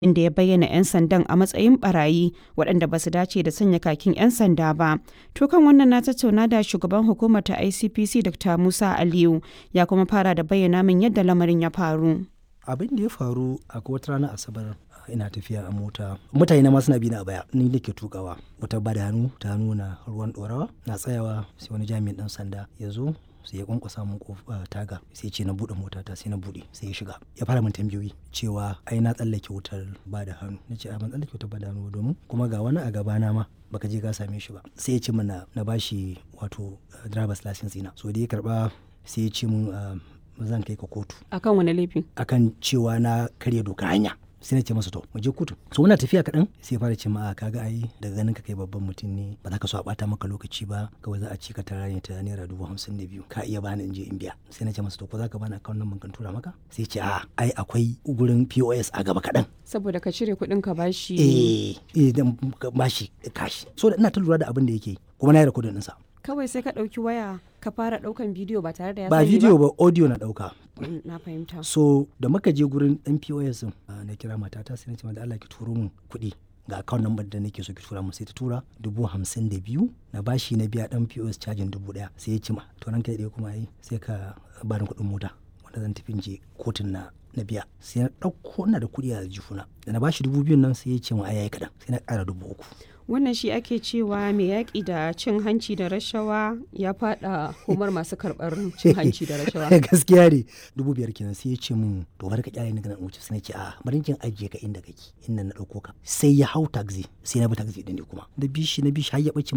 inda ya bayyana 'yan sandan a matsayin barayi waɗanda ba su dace da sanya kakin 'yan sanda ba. To kan wannan na tattauna da shugaban hukumar ta ICPC Dr. Musa Aliyu ya kuma fara da bayyana min yadda lamarin ya faru. Abin da ya faru a wata ranar Asabar ina tafiya a mota mutane ma suna bi na a baya ni nake tukawa wata ba da hannu ta nuna ruwan dorawa na tsayawa sai wani jami'in dan sanda ya zo sai ya kwankwasa mun taga sai ce na bude motata sai na bude sai ya shiga ya fara min tambayoyi cewa ai na tsallake wutar ba da hannu na ce a ban tsallake wutar ba da hannu domin kuma ga wani a gabana ma baka je ka same shi ba sai ya ce mana na bashi wato driver's license ina so da ya karba sai ya ce mun zan kai ka kotu Akan wani laifi? akan cewa na karya doka hanya sai na ce masa to mu je kotu so muna tafiya kaɗan sai fara ce ma a kaga ai daga ganin ka kai babban mutum ne ba za ka so a bata maka lokaci ba kawai za a ci ka tara ne ta naira dubu hamsin da biyu ka iya bani in je in biya sai na ce masa to ko za ka bani akawun nan kan tura maka sai ce a ai akwai gurin pos a gaba kaɗan Saboda ka cire kuɗin ka bashi. eh eh dan bashi kashi so da ina ta lura da abin da yake kuma na yi rikodin ɗinsa Kawai sai ka ɗauki waya ka fara ɗaukan bidiyo ba tare da ya ba sani video ba audio na ɗauka Mm, Na fahimta. so da muka je gurin ɗan pos din ah, na kira matata sai na ce mata Allah ki turo mun kuɗi ga account number da nake so ki tura mun sai ta tura dubu hamsin da biyu na bashi na biya ɗan pos cajin dubu ɗaya sai ya ci ma to ranka ɗaya kuma yi sai ka bani kuɗin mota wanda zan tafi in je kotun na na biya sai na ɗauko ina da kuɗi a jifuna da na bashi dubu biyun nan sai ya ce ma ai yayi kaɗan sai na ƙara dubu uku Wannan shi ake cewa mai yaƙi da cin hanci da rashawa ya faɗa humar masu karɓar cin hanci da rashawa. gaskiya ne dubu biyar kenan sai ya ce min to bari ka kyale ni ganin wuce sai na ce a bari kin ajiye ka inda kake inda na dauko ka sai ya hau taxi sai na bi taxi din ne kuma da bishi na bishi har ya bace